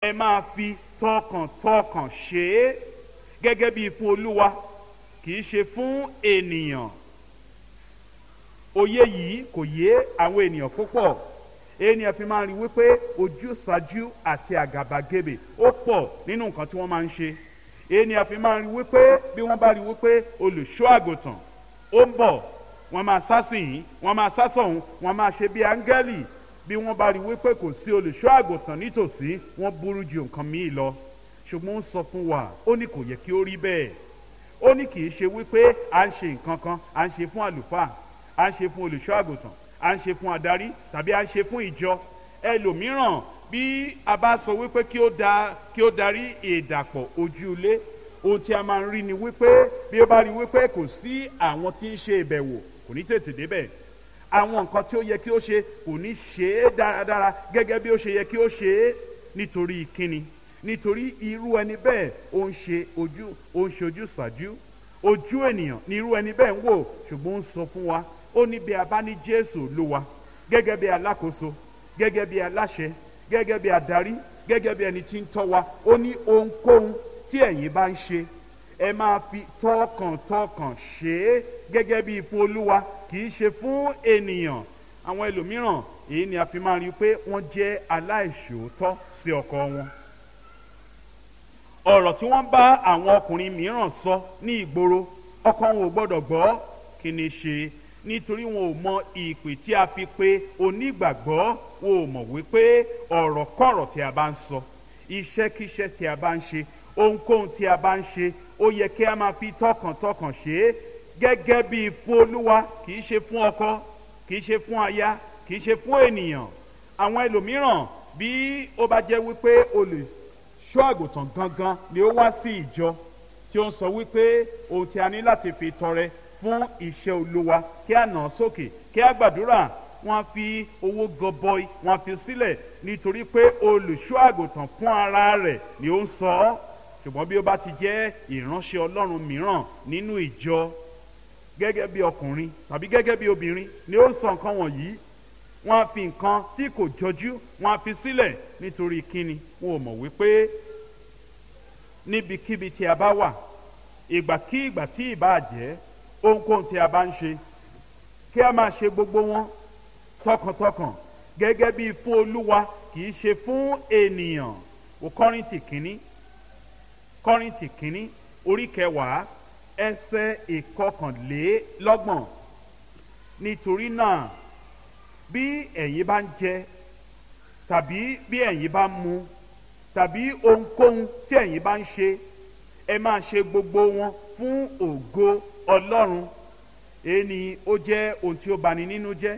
ẹ máa fi tọkàntọkàn ṣe é gẹ́gẹ́ bí fún olúwa kì í ṣe fún ènìyàn òye yìí kò yé àwọn ènìyàn púpọ̀ ènìyàn fi máa ń rí wípé ojúsàájú àti àgàbàgebè ó pọ̀ nínú nǹkan tí wọ́n máa ń ṣe ènìyàn fi máa ń rí wípé bí wọ́n bá rí wípé olùṣọ́ àgùntàn ó ń bọ̀ wọ́n máa sá sí yìí wọ́n máa sá sọ̀hún wọ́n máa ṣe bí áńgẹ́lì bí wọ́n bá rí wípé kò sí olùṣọ́ àgùntàn nítòsí wọ́n burú ju nǹkan míì lọ ṣùgbọ́n ó sọ fún wa ó ní kò yẹ kí ó rí bẹ́ẹ̀ ó ní kì í ṣe wípé à ń ṣe nǹkan kan à ń ṣe fún àlùfáà à ń ṣe fún olùṣọ́ àgùntàn à ń ṣe fún adarí tàbí à ń ṣe fún ìjọ ẹlòmíràn bí a bá sọ wípé kí ó da kí ó darí ìdàpọ̀ ojúlé ohun tí a máa ń rí ni wípé bí ó bá rí wípé kò sí àwọn tí ń ṣe ìbẹ̀wò kò ní tètè débẹ̀ àwọn nǹkan tí ó yẹ kí ó ṣe kò ní ṣe é dáradára gẹ́gẹ́ bí ó ṣe yẹ kí ó ṣe é nítorí kíni nítorí irú ẹni bẹ́ẹ̀ ó ń ṣe ojú ó ń ṣe ojú ṣàjú ojú ènìyàn ni irú ẹni bẹ́ẹ̀ ń wò ṣùgbọ́n ó ń sọ fún wa ó ní bí a bá ní jésù olúwa gẹ́gẹ́ bí alákòóso gẹ́gẹ́ bí aláṣẹ gẹ́gẹ́ bí adarí gẹ́gẹ́ bí ẹni tí ń tọ́ wa ó ní ohunkóhun tí ẹ̀yin bá ń ṣe ẹ máa fi tọkàntọkàn ṣe é gẹ́gẹ́ bí fún olúwa kì í ṣe fún ènìyàn àwọn ẹlòmíràn èyí ni a fi máa rí i pé wọ́n jẹ́ aláìṣòótọ́ sí ọkọ wọn ọ̀rọ̀ tí wọ́n bá àwọn ọkùnrin mìíràn sọ ní ìgboro ọkọ wọn ò gbọ́dọ̀ gbọ́ kí ni ṣe nítorí wọn ò mọ ìpè tí a fi pe onígbàgbọ́ wọn ò mọ̀ wípé ọ̀rọ̀ kọ̀rọ̀ tí a bá ń sọ iṣẹ́kíṣẹ́ tí a bá ń ṣe ohunkóhun tí a bá ń ṣe ó yẹ kí a máa fi tọkàntọkàn ṣe é gẹ́gẹ́ bí fún olúwa kì í ṣe fún ọkọ kì í ṣe fún aya kì í ṣe fún ènìyàn àwọn ẹlòmíràn bí ó bá jẹ́ wípé olùṣọ́ àgùntàn gangan ni ó wá sí ìjọ tí ó ń sọ wípé ohun tí a ní láti fi tọrẹ fún iṣẹ́ olúwa kí a nà sókè kí a gbàdúrà wọ́n fi owó gọbọi wọ́n fi sílẹ̀ nítorí pé olùṣọ́ àgùntàn fún ara rẹ̀ ni ó ń sọ ọ́ ṣùgbọ́n bí ó bá ti jẹ́ ìránṣẹ́ ọlọ́run mìíràn nínú ìjọ gẹ́gẹ́ bí ọkùnrin tàbí gẹ́gẹ́ bí obìnrin ni ó ń sọ nǹkan wọ̀nyí wọ́n á fi nǹkan tí kò jọjú wọ́n á fi sílẹ̀ nítorí kíni wọn ò mọ̀ wípé níbikíbi tí a bá wà ìgbàkígbà tí ìbá jẹ́ ohunkóhun tí a bá ń ṣe kí a máa ṣe gbogbo wọn tọkàntọkàn gẹ́gẹ́ bí fún olúwa kì í ṣe fún ènìyàn o kọ́rìntì kínní kọ́rìntì kínní orí kẹwàá ẹsẹ̀ ìkọkànlélọ́gbọ̀n nítorí náà bí ẹ̀yin bá ń jẹ tàbí bí ẹ̀yin bá ń mu tàbí ohunkóhun tí ẹ̀yin bá ń ṣe ẹ máa ṣe gbogbo wọn fún ògo ọlọ́run èyí ni ó jẹ́ ohun tí ó bani nínú jẹ́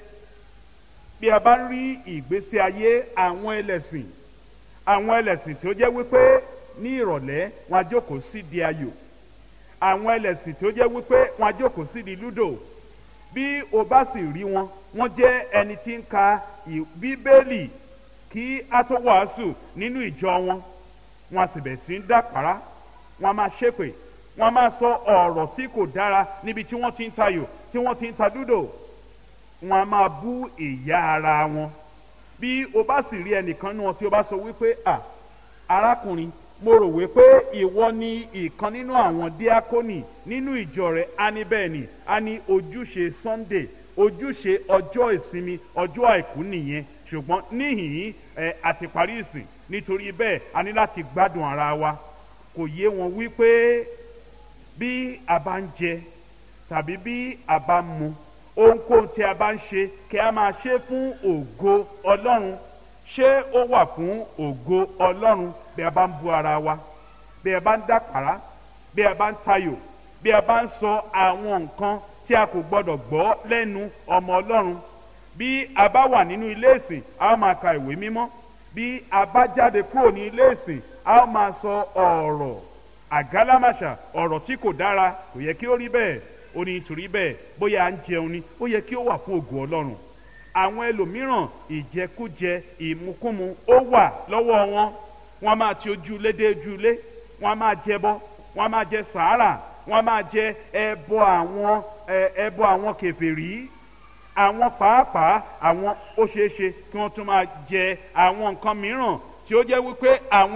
bí a bá ń rí ìgbésí ayé àwọn ẹlẹ́sìn àwọn ẹlẹ́sìn tí ó jẹ́ wípé ní ìrọ̀lẹ́ wọn á jókòó sí di ayò àwọn ẹlẹ́sìn tí ó jẹ́ wípé wọn á jókòó sí di lúdò bí o bá sì rí wọn wọ́n jẹ́ ẹni tí ń ka bíbélì kí a tó wàásù nínú ìjọ wọn wọn a sì bẹ̀ sí ń dàpárá wọn a máa ṣépè wọn a máa sọ ọ̀rọ̀ tí kò dára níbi tí wọ́n ti ń tayò tí wọ́n ti ń ta dúdò wọn a máa bú ìyá ara wọn bí o bá sì rí ẹnìkan náà tí o bá sọ wípé à arákùnrin mo rò wípé ìwọ ni ìkan nínú àwọn díákónì nínú ìjọ rẹ á ní bẹ́ẹ̀ ni á ní ojúṣe sunday ojúṣe ọjọ́ ìsinmi ọjọ́ àìkú nìyẹn ṣùgbọ́n níhìn ẹ àti parí ìsìn nítorí bẹ́ẹ̀ a ní láti gbádùn ara wa kò yé wọn wípé bí a bá ń jẹ tàbí bí a bá ń mu ohunkóhun tí a bá ń ṣe kí a máa ṣe fún ògo ọlọ́run ṣé ó wà fún ògo ọlọ́run bí a bá ń bu ara wa bí a bá ń dàpàrà bí a bá ń tayò bí a bá ń sọ àwọn nǹkan tí a kò gbọdọ̀ gbọ́ lẹ́nu ọmọ ọlọ́run bí a bá wà nínú ilé ìsìn a ó máa ka ìwé mímọ́ bí a bá jáde kúrò ní ilé ìsìn a ó máa sọ ọ̀rọ̀ àgálámàṣà ọ̀rọ̀ tí kò dára kò yẹ kí ó rí bẹ́ẹ̀ ó ní nítorí bẹ́ẹ̀ bóyá à ń jẹun ni ó yẹ kí ó wà fún ògo ọlọ́run àwọn ẹlòmíràn ìjẹkújẹ ìmukúmu ó wà lọ́wọ́ wọn wọn máa ti ojú ilé dé ojú ilé wọn máa jẹbọ wọn máa jẹ sàárà wọn máa jẹ ẹbọ àwọn ẹbọ àwọn kèfèrí àwọn pàápàá àwọn ó ṣeé ṣe kí wọ́n tún máa jẹ àwọn nǹkan mìíràn tí ó jẹ́ wípé àwọn